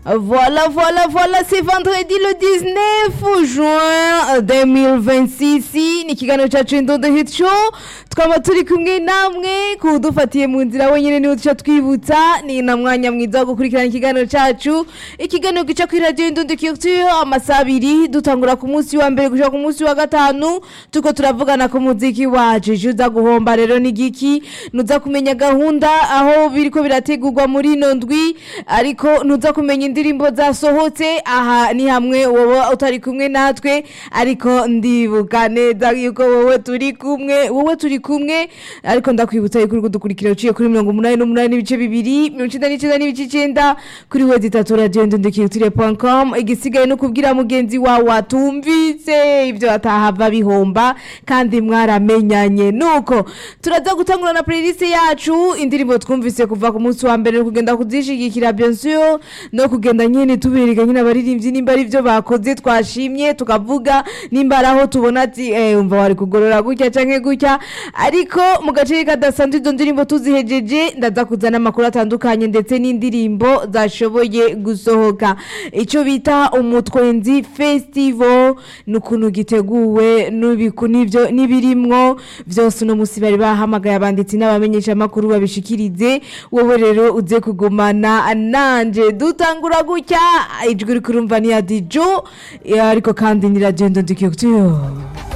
Voilà, voilà, voilà, c'est vendredi le 19 juin 2026 ni ikiganiro cyacu indodo hit show twaba turi kumwe namwe kudufatiye mu nzira wenyine niho duca twibutsa ni na mwanya mwiza wo gukurikirana ikiganiro cyacu ikiganiro gica kuri radiyo indodo culture amasaha abiri dutangura ku munsi wa mbere gushaka ku munsi wa gatanu tuko turavugana ku muziki wacu ije uza guhomba rero ni giki nuza kumenya gahunda aho biriko birategurwa muri ino ndwi ariko nuza kumenya indirimbo zasohotse aha ni hamwe wowe utari kumwe natwe ariko ndibuka neza yuko wowe turi kumwe wowe turi kumwe ariko ndakwibutsa yuko uri kudukurikira uciye kuri mirongo umunani n'umunani n'ibice bibiri mirongo icenda n'icenda n'ibice icenda kuri wezi itatu radiyo ndundikirutire com igisigaye no kubwira mugenzi wawe atumvise ibyo atahava bihomba kandi mwaramenyanye nuko turaza gutangura na playlist yacu indirimbo twumvise kuva ku munsi wa mbere kugenda kuzishigikira bien sûr no kugenda nyene tubereka nyene abaririmbyi nimba ari byo bakoze twashimye tukavuga nimba ari aho tubona ati eh umva wari kugorora gutya canke gutya ariko mu gace kadasanzwe izo ndirimbo tuzihejeje ndaza kuzana amakuru atandukanye ndetse n'indirimbo zashoboye gusohoka ico bita umutwenzi festival n'ukuntu giteguwe n'ubiku n'ivyo n'ibirimwo vyose uno musi bari bahamagaye abanditsi n'abamenyesha amakuru babishikirize wowe rero uze kugumana nanje dutangura gutya ijwi uri kurumva ni ya dijo ariko kandi ni radio ndondikiyo